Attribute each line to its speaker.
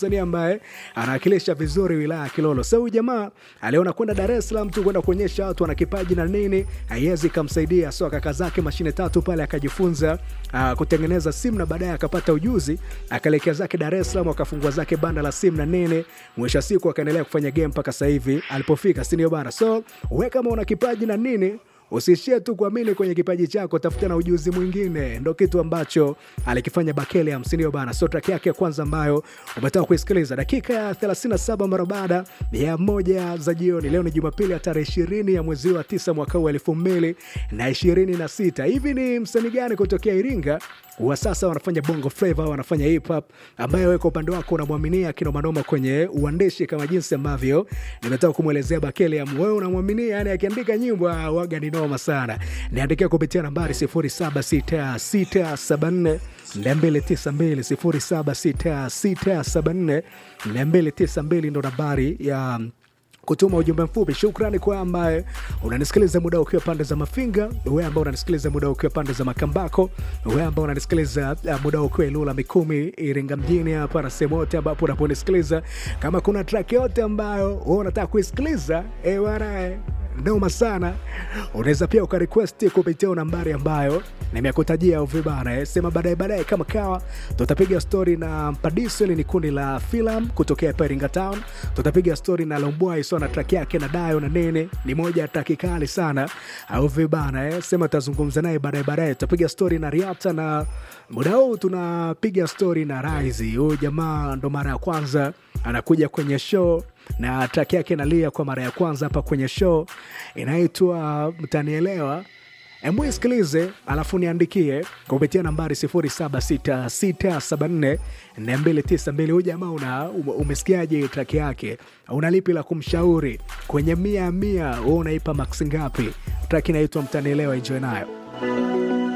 Speaker 1: msanii ambaye anawakilisha vizuri wilaya ya Kilolo. Sasa huyu jamaa aliona kwenda Dar es Salaam tu kwenda kuonyesha watu wana kipaji na nini, haiwezi ikamsaidia. So kaka zake mashine tatu pale akajifunza uh, kutengeneza simu na baadaye akapata ujuzi, akaelekea zake Dar es Salaam, akafungua zake banda la simu na nini, mwisho wa siku akaendelea kufanya game mpaka sasa hivi alipofika, si ndio bana? So we kama una kipaji na nini Usiishie tu kuamini kwenye kipaji chako, tafuta na ujuzi mwingine. Ndo kitu ambacho alikifanya Bakele Hamsinio bana. So track yake ya kwanza ambayo umetoka kuisikiliza dakika ya 37 mara baada ya moja za jioni. Leo ni Jumapili ya tarehe ishirini ya mwezi wa tisa mwaka huu elfu mbili na ishirini na sita. Hivi ni msanii gani kutokea Iringa wa sasa wanafanya bongo flava, wanafanya hip hop, ambayo wewe kwa upande wako unamwaminia kinomanoma kwenye uandishi kama jinsi ambavyo nimetoka kumwelezea Bakele ya wewe unamwaminia, yani akiandika nyimbo ah, waga ni noma sana. Niandikia kupitia nambari 076674 292 076674 292 ndo nambari ya kutuma ujumbe mfupi. Shukrani kwa ambaye unanisikiliza muda ukiwa pande za Mafinga, wewe ambao unanisikiliza muda ukiwa pande za Makambako, wewe ambao unanisikiliza uh, muda ukiwa Ilula Mikumi, Iringa mjini hapa na sehemu yote ambapo unaponisikiliza. Kama kuna track yote ambayo wewe unataka kuisikiliza, eh bwana eh, noma sana, unaweza pia ukarequest kupitia nambari ambayo nimekutajia uvibana eh. Sema baadaye baadaye, kama kawa, tutapiga story na Mpadiso. Ni kundi la filamu kutokea hapa Iringa Town. Tutapiga story na Lombwai so na track yake na Dayo na Nene, ni moja ya track kali sana au vibana eh. Sema tutazungumza naye baadaye baadaye. Tutapiga story na Riata na muda huu tunapiga story na Rise. Huyu jamaa ndo mara ya kwanza anakuja kwenye show na track yake nalia kwa mara ya kwanza hapa kwenye show inaitwa Mtanielewa. Hebu isikilize alafu niandikie kupitia nambari 0766744292. Huyu jamaa una umesikiaje track yake? Una lipi la kumshauri? Kwenye mia mia wewe unaipa max ngapi? Track inaitwa Mtanielewa, enjoy nayo.